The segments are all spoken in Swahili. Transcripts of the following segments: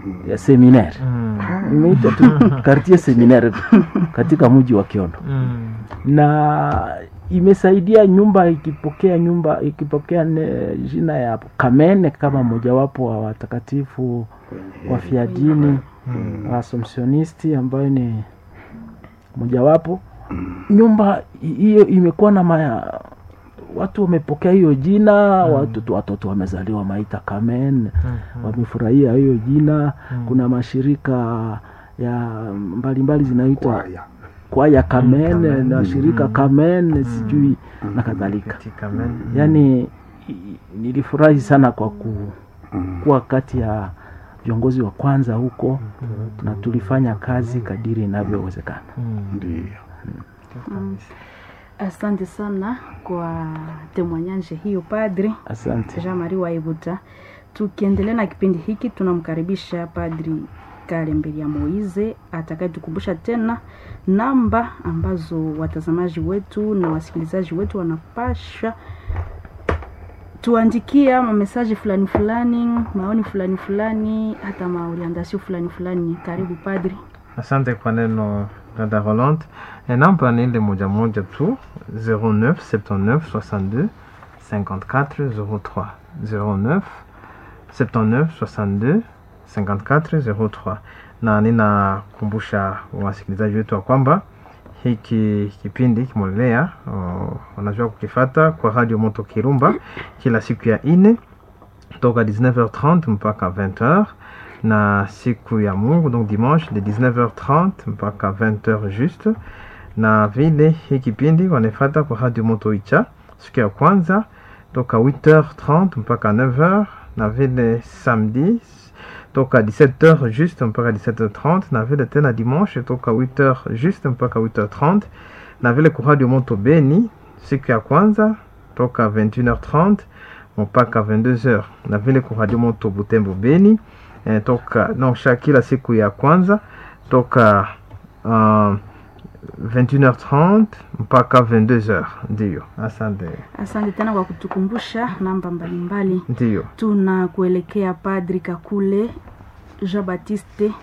ya seminaire Mm. imeita tu quartier seminaire katika mji wa Kiondo Mm. na imesaidia nyumba ikipokea nyumba ikipokea ne, jina ya Kamene kama mojawapo wa watakatifu wafiadini wa Assumptionisti ambayo ni mojawapo. Nyumba hi- hiyo imekuwa na maya, watu wamepokea hiyo jina watoto, watoto wamezaliwa maita Kamen wamefurahia hiyo jina. Kuna mashirika ya mbalimbali zinaitwa Kwaya. kwaya Kamen Kamen. na shirika Kamen sijui na kadhalika. Katika men- Yaani i- nilifurahi sana kwa ku, Mm. kuwa kati ya viongozi wa kwanza huko na tulifanya kazi kadiri inavyowezekana. Mm. Ndiyo. Asante sana kwa temwanyanje hiyo Padri Asante. Jean Marie Waibuta. Tukiendelea na kipindi hiki, tunamkaribisha Padri Kalemberi ya Moize atakayetukumbusha tena namba ambazo watazamaji wetu na wasikilizaji wetu wanapasha tuandikia mamesaji fulani fulani, maoni fulani fulani, hata maorientasio fulani fulani. Karibu Padri. asante kwa neno dada Rolande. E, namba ni ile moja moja tu 09 79 62 54 03 09 79 62 54 03 na ninakumbusha wasikilizaji wetu wa kwamba hiki kipindi kimolelea wanajua kukifata kwa radio moto kirumba kila siku ya ine toka 19h30 mpaka 20h na siku ya mungu donc dimanche de 19h30 mpaka 20h juste na vile hii kipindi wanaifata kwa radio moto icha siku ya kwanza toka 8h30 mpaka 9h na vile samedi toka 17h juste mpaka 17h30 na vile tena dimanche toka 8h juste mpaka 8h30 na vile kwa radio moto beni siku ya kwanza toka 21h30 mpaka 22h na vile kwa radio moto butembo beni eh, toka non sha kila siku ya kwanza toka uh, 21h30 mpaka 22h ndiyo asante Asante tena kwa kutukumbusha namba mbalimbali. ndiyo tunakuelekea Padri Kakule Jean Baptiste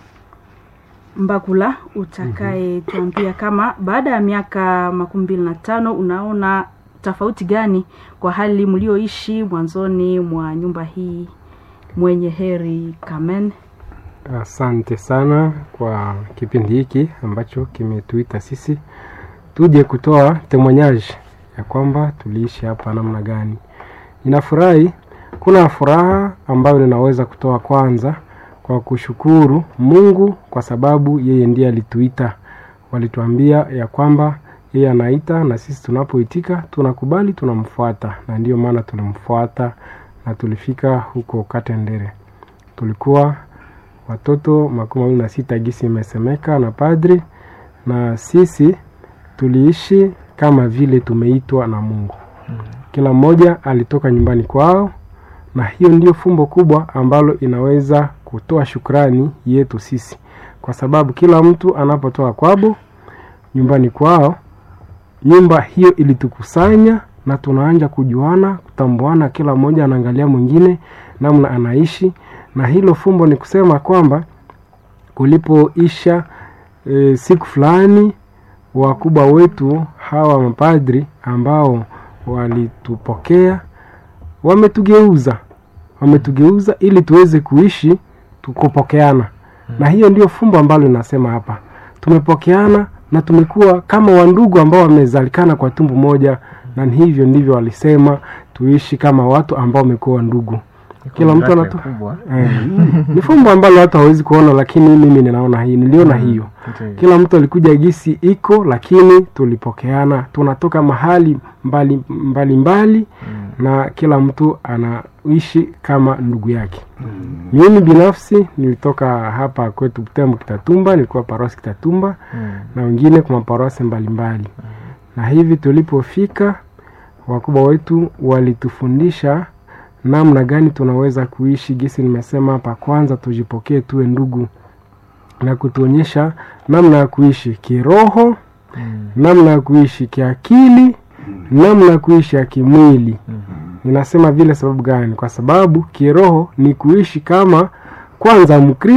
Mbakula utakaye tuambia kama baada ya miaka makumi mbili na tano unaona tofauti gani kwa hali mlioishi mwanzoni mwa nyumba hii mwenye heri Kamen. Asante sana kwa kipindi hiki ambacho kimetuita sisi tuje kutoa temonyaji ya kwamba tuliishi hapa namna gani. Ninafurahi, kuna furaha ambayo ninaweza kutoa kwanza kwa kushukuru Mungu kwa sababu yeye ndiye alituita. Walituambia ya kwamba yeye anaita na sisi tunapoitika tunakubali, tunamfuata, na ndiyo maana tulimfuata na tulifika huko Katendere. Tulikuwa watoto makumi mawili na sita gisi imesemeka na padri, na sisi tuliishi kama vile tumeitwa na Mungu. Kila mmoja alitoka nyumbani kwao, na hiyo ndio fumbo kubwa ambalo inaweza kutoa shukrani yetu sisi, kwa sababu kila mtu anapotoka kwabo nyumbani kwao, nyumba hiyo ilitukusanya na tunaanja kujuana, kutambuana, kila mmoja anaangalia mwingine namna anaishi, na hilo fumbo ni kusema kwamba kulipoisha e, siku fulani wakubwa wetu hawa mapadri ambao walitupokea wametugeuza wametugeuza ili tuweze kuishi tukupokeana na hiyo ndio fumbo ambalo linasema hapa tumepokeana na tumekuwa kama wandugu ambao wamezalikana kwa tumbu moja na ni hivyo ndivyo walisema tuishi kama watu ambao wamekuwa wandugu kila mtu Baraka anatoa kubwa Eh, ni fumbo ambalo watu hawezi kuona lakini mimi ninaona hii niliona hiyo Ndiyo. kila mtu alikuja gisi iko lakini tulipokeana tunatoka mahali mbali mbali, mbali na kila mtu anaishi kama ndugu yake mimi binafsi nilitoka hapa kwetu Butembo Kitatumba nilikuwa parosi Kitatumba Mm. na wengine kwa maparosi mbalimbali na hivi tulipofika wakubwa wetu walitufundisha namna gani tunaweza kuishi gisi nimesema hapa kwanza tujipokee tuwe ndugu na kutuonyesha namna ya kuishi kiroho Mm. namna ya kuishi kiakili namna ya kuishi ya kimwili ninasema vile sababu gani kwa sababu kiroho ni kuishi kama kwanza mkristo